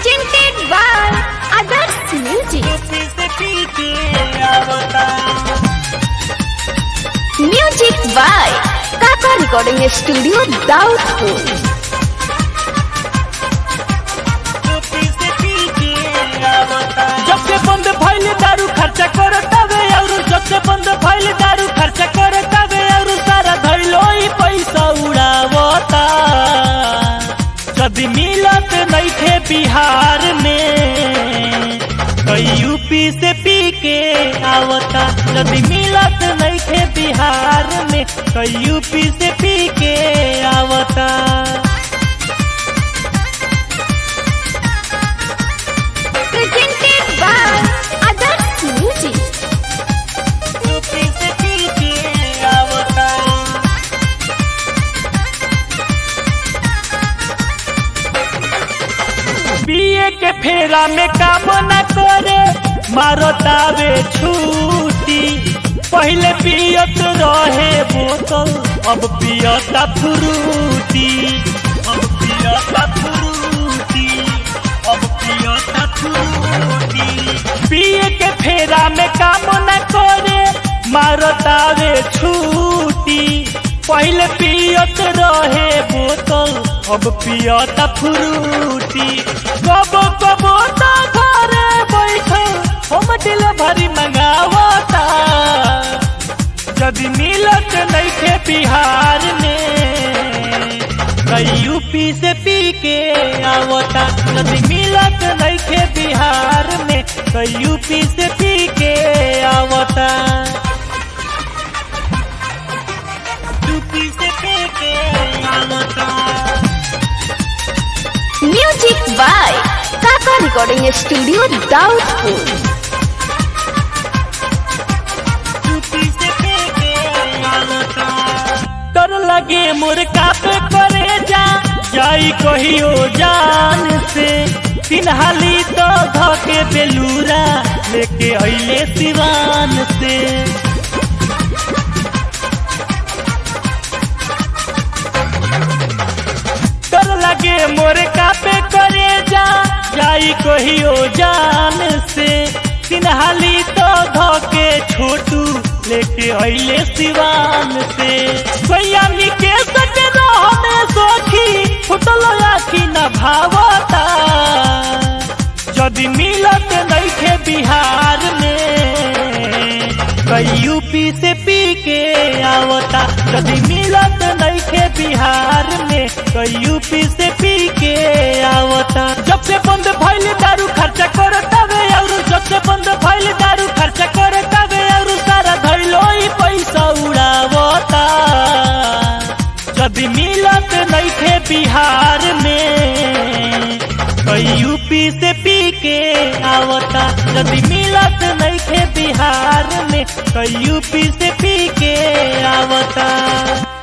presented by Others Music. Music by Kaka Recording Studio, Daudpur. जब से बंद भइल दारू खर्चा करतावे और जब से बंद भइल दारू खर्चा करतावे और सारा धइलो ही पैसा उड़ावता यदि मिलत नइखे बिहार में तो यूपी से पी के आवता यदि मिलत नइखे बिहार में तो यूपी से पी के आवता Presented by Others Music. UP से पी के आवता बीए के फेरा में काम न करे मारतावे छूटी पहले पियत रहे बोतल अब पियता फ्रूटी अब पियता फ्रूटी अब पियता फ्रूटी पिए के फेरा में काम न करे मारतावे छूटी पहले पियत रहे बोतल अब पियता फ्रूटी कबो कबो तो घरे बैठल हम डिलीवरी मंगावता यदि मिलत नइखे बिहार में कई यूपी से पी के आवता यदि मिलत नइखे बिहार में कई यूपी से पी के आवता यूपी से पी के आवता Music by Kaka Recording Studio, Daudpur. डर लगे मोर कापे करे जा जाई कहियो जान से तीन हाली तो धके बेलूरा लेके अइले सिवान से डर लगे मोर कापे करे जा जाई कहियो जान से तीन हाली तो धके छोटू लेके अइले सिवान से सैयामी के सटे रहने सोखी फुटलो आखी न भावता यदि मिलत नइखे बिहार में कई यूपी से पी के आवता यदि मिलत नइखे बिहार में कई यूपी से पी के आवता जब से बंद भइल दारू खर्चा करतावे और जब से बंद भइल दारू खर्चा करतावे और सारा धइलो ही पैसा उड़ावता यदि मिलत नइखे बिहार में कई यूपी से पी के आवता यदि मिलत नइखे बिहार में कई यूपी से पी के आवता